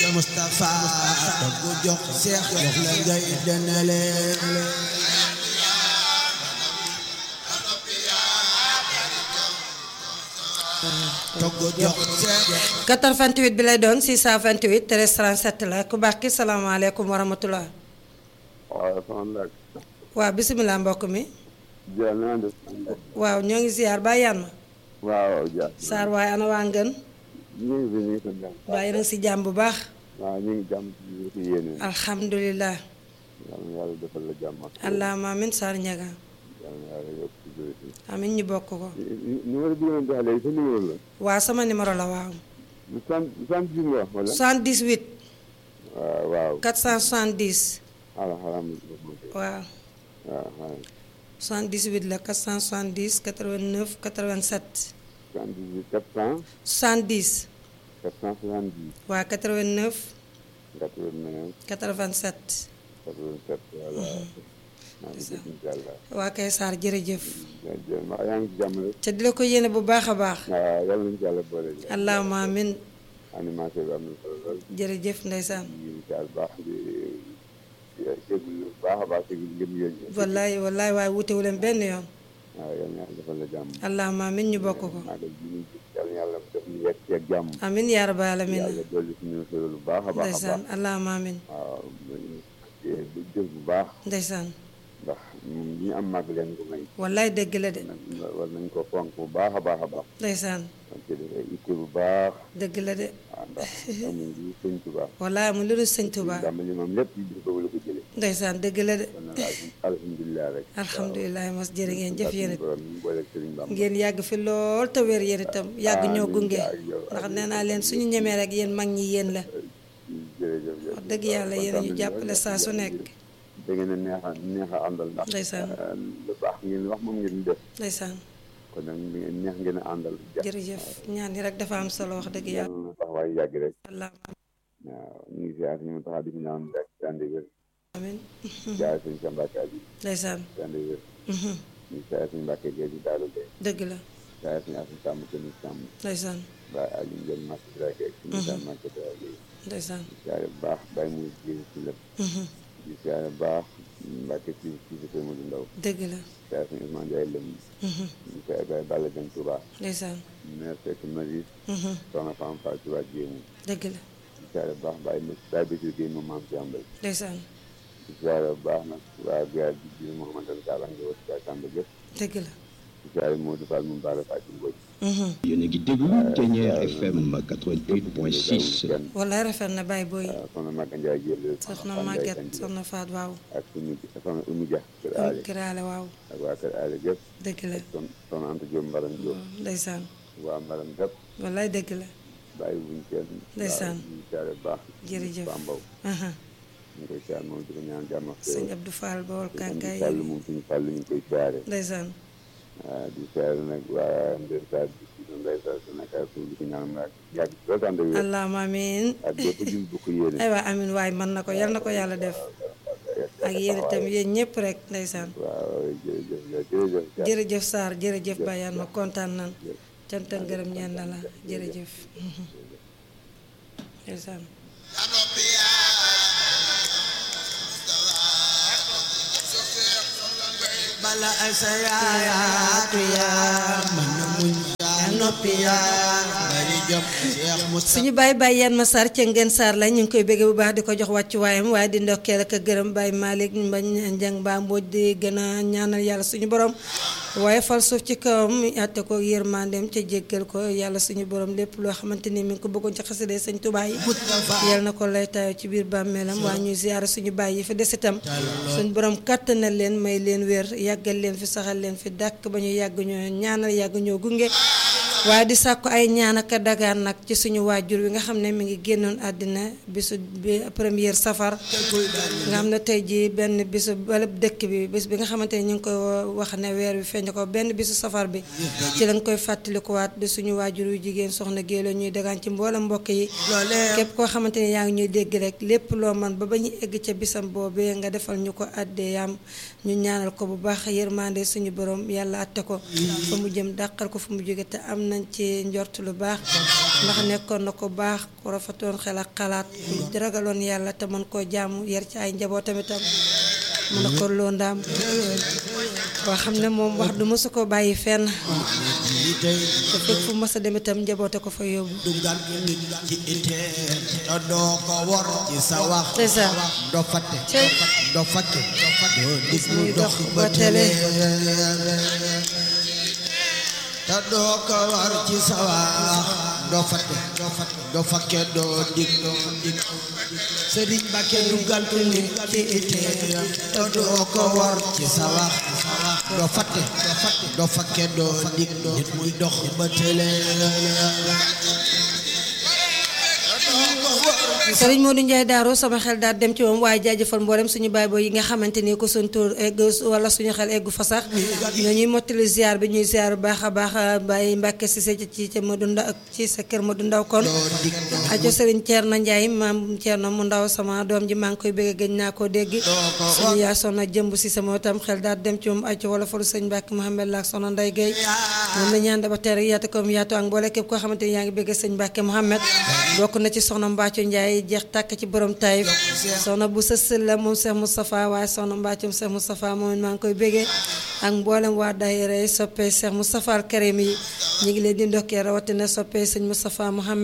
Mustafa togg jox seex jox la ngay denale togg jox seex 88 bi lay doon 628 13 37 la ku baax ki salaamaaleykum wa rahmatulah. waaw soxna Ndak. waaw bisimilah mbokk mi. Dia na def. waaw ñoo ngi ziar ba yan ma. waaw Dia. Saar waaye ana waa ngën. ñu ngi fi ñu ngi sant yàlla. waaye yéen a ngi si jàmm bu baax. waaw ñu ngi jàmm ci biir ci yéene. alhamdulilah. yàlla na yàlla defal la jàmm ak. allahumma amin Saar Ñaga. yàlla na yàlla yokk ci biir ci. amin ñu bokk ko. numéro bi ngeen joxe léegi sa numéro la. waaw sama numéro la waaw. lu sant sant bi nga wax wala. 78 waaw waaw. 470. xaaral xaaral ma def ma dégg. waaw waaw xaaral. 78 la 470 89 87. 78 400 70 470 waa 89 89 87. 87 voilà. maa ngi dégg incha allah. waa kay Saar jërëjëf. jërëjëf maa yaa ngi ci jàmm rek. te di la ko yéene bu baax a baax. waaw yàlla nañu ci yàlla boole. allahumma amin animation bi am na solo lool. jërëjëf ndeysaan. ñu ngi ci baax di di déglu bu baax a baax déglu ngëm yéen ñi. wallaay wallaay waaye wutewu leen benn yoon. waaw yal na yàlla defal la jàmm. allahumma amin ñu bokk ko. màggal bi ñu gis yal na yàlla def ñu yegg ci ak jàmm. amin yaa rabbal alamin yàlla dolli suñu solo lu baax a baax a ndeysaan baax. allahumma amin waaw ñu jël bu baax ndeysaan ndax ñun ñi am màgg leen ko may. wallaay dëgg la de nag war nañ ko fonk bu baax a baax a baax. ndeysaan donc dafay itte bu baax. dëgg la de waaw ndax amuñ lu sëñ Tuubaa. wallaay amul lu dul sëñ Tuubaa dama li moom lépp ci biir boobu la ko jëlee. ndeysaan dëgg la de kon nag alhamdulilah rek. alhamdulilah mos jërë ngeen jëf yéen it borom ñu boole Sëriñ Bamba. ngeen yàgg fi lool te wér yéen itam yàgg ñoo gunge ndax nee naa leen suñu ñemee rek yéen mag ñi yéen la jërëjëf wax dëgg yàlla yéen a ñu jàppale saa su nekk da ngeen a neex a neex a àndal ndax Ndeysaan. eh, lu baax ngeen wax moom ngeen def ndeysaan kon nag ngeen neex ngeen a àndal jërëjëf ñaan yi rek dafa am solo wax dëgg yàlla yàlla na taxawaay yàgg rek allahumma waaw ñu ngi siyaar ñu taxaw di ñu ñaan rek ci ànd wér amin siyaar suñu sa mbàkke bi ndeysaan ci ànd wér mhm, ñu siyaar suñu mbàkke gee di daalu gee dëgg la siyaar suñu asin sàmm kenn sàmm ndeysaan ba ali ngeen màkk bi rek ak suñu sa màkk bi rek ndeysaan siyaar bu baax bàyyi muy jëri si lépp mhm, di siyaar bu baax mbàkke si si si kër Modou Ndaw dëgg la siyaar suñu Ousmane Ndiaye lëm mhm, ñu siyaar Baye Balla Dieng Touba ndeysaan maire fekk Maris mhm, soxna Fam Fall ci waa Jéemu dëgg la di siyaare bu baax bàyyi ma bàyyi Bésir Gueye moom maam si ambal ndeysaan di siyaare bu baax nag waa gaar bi di Mouhamadou Sall nga wër gaar Samba Gueye dëgg la di siyaare Modou Fall moom Bara Fall ci Mbodj mhm, yéen a ngi déglu Thiéniere FM 88.6 wallaay rafet na bàyyi booy soxna Maga Ndiaye jël soxna Maguette soxna Faat waaw ak suñu soxna Oumy Dia kër Aale kiraale waaw ak waa kër Aale gépp dëgg la son soxna Anta Diop Mbaram Diop ndeysaan waa Mbaram gépp wallaay dëgg la bàyyi wuñ kenn Ndeysaan. waaw di siyaare bu baax Jërëjëf. Bambaw aha ñu ngi koy siyaare moom di ko ñaan jàmm ak sëñ Abdou Fall Bawol Sëñ Kankaay Fàll moom suñu Fàll ñu ngi koy siyaare ndeysaan waaw di siyaare nag waa Ndeye Saal bi si Ndeye Saal si nag ak di ko ñaan nag yàgg loolu tànn wér allahumma amin ak bépp jul bu ko yéene aywa amin waay mën na ko yal na ko yàlla def ak yéen itam yéen ñëpp rek ndeysaan waaw jërëjëf jërëjëf jërëjëf Sarr jërëjëf Bayane ma kontaan nan cant ak ngërëm ñeen na la jërëjëf ndeysaan bala ay sa yaayaatu yaa mën na muñ yaa noppi yaa bari jom Cheikh Moustapha suñu bàyyi bàyyi yan ma Sarr ca ngeen Sarr la ñu ngi koy bëggee bu baax di ko jox wàccuwaayam waaye di ndokkeel ak a gërëm Baye Malick Mbañ Njang Ba Mbodj di gën a ñaanal yàlla suñu borom waaye fal suuf ci kawam àtte ko yërmandeem ca jéggal ko yàlla suñu borom lépp loo xamante ni mi ngi ko bëggoon ci xasida sëñ Tuubaa yi yal na ko lay taayoo ci biir bàmmeelam waaye ñuy ziyaara suñu bàyyi yi fi des itam suñu borom kàttanal leen may leen wér yàggal leen fi saxal leen fi dàkk ba ñu yàgg ñoo ñaanal yàgg ñoo gunge waaye di sàkku ay ñaan ak a dagaan nag ci suñu waajur wi nga xam ne mi ngi génnoon àddina bisu bi première safar nga xam ne tey jii benn bisu balab dëkk bi bis bi nga xamante ne ñu ngi koy wax ne weer wi feeñ ko benn bisu safar bi ci lañ koy fàttalikuwaat di suñu waajur wi jigéen soxna géelo ñuy dagaan ci mboolem mbokk yi képp koo xamante ne yaa ngi ñuy dégg rek lépp loo man ba ba ñu egg ca bisam boobee nga defal ñu ko àddee yaam ñu ñaanal ko bu baax yërmande suñu borom yàlla atte ko fa mu jëm dàqal ko fa mu jóge te am nañ ci njort lu baax ndax nekkoon na ko baax ku rafetoon xel ak xalaat ku ragaloon yàlla te mën koo jaamu yar ci ay njabootam itam mën a ko loo ndaam koo xam ne moom wax du mësu ko bàyyi fenn lii tey te fépp fu mës a dem itam njaboote ko fa yóbbu dugal nit ci ittee te doo ko wor ci sa wax c'est ça doo fatte Cey. doo fatte doo dig mu muy dox dox ba ba télé. télé te doo ko war ci sa wax doo fatte doo fakke doo dig dig sëriñ Mbàkke dugal nit ci ittee te doo ko war ci sa wax doo fatte doo fakke doo dig nit muy dox ba télé Sëriñ Modou Ndiaye Darou sama xel daal dem ci moom waaye jaajëfal mboolem suñu baay boo yi nga xamante ni ko suñ tur egg wala suñu xel eggu fa sax ñuy mottali ziar bi ñuy ziar bu baax a baax Baye Mbacke si sa ci ca Modou Ndaw ci sa kër Modou Ndaw kon ajo Sëriñ Thierno Ndiaye maam Thierno mu ndaw sama doom ji maa ngi koy bëgg gëj naa koo dégg suñu yaa sonna jëmb si sama tam xel daal dem ci moom ajo wala falu sëñ Mbacke Mouhamed Laak sonna Ndeye Gueye moom la ñaan daba teer yaatu comme yaatu ak mboole képp koo xamante ni yaa ngi bëgg sëñ Mbacke Mouhamed bokk na ci soxna Mbacco Ndiaye jeex tàkk ci borom Taïf soxna bu sësël la moom Cheikh Moustapha waaye soxna Mbaccoom Cheikh Moustapha moom maa ngi koy béggee ak mboolem waa daayira yi soppee Cheikh Moustapha al Karim yi ñu ngi leen di ndokkee rawatina soppee sëñ Moustapha Mouhamed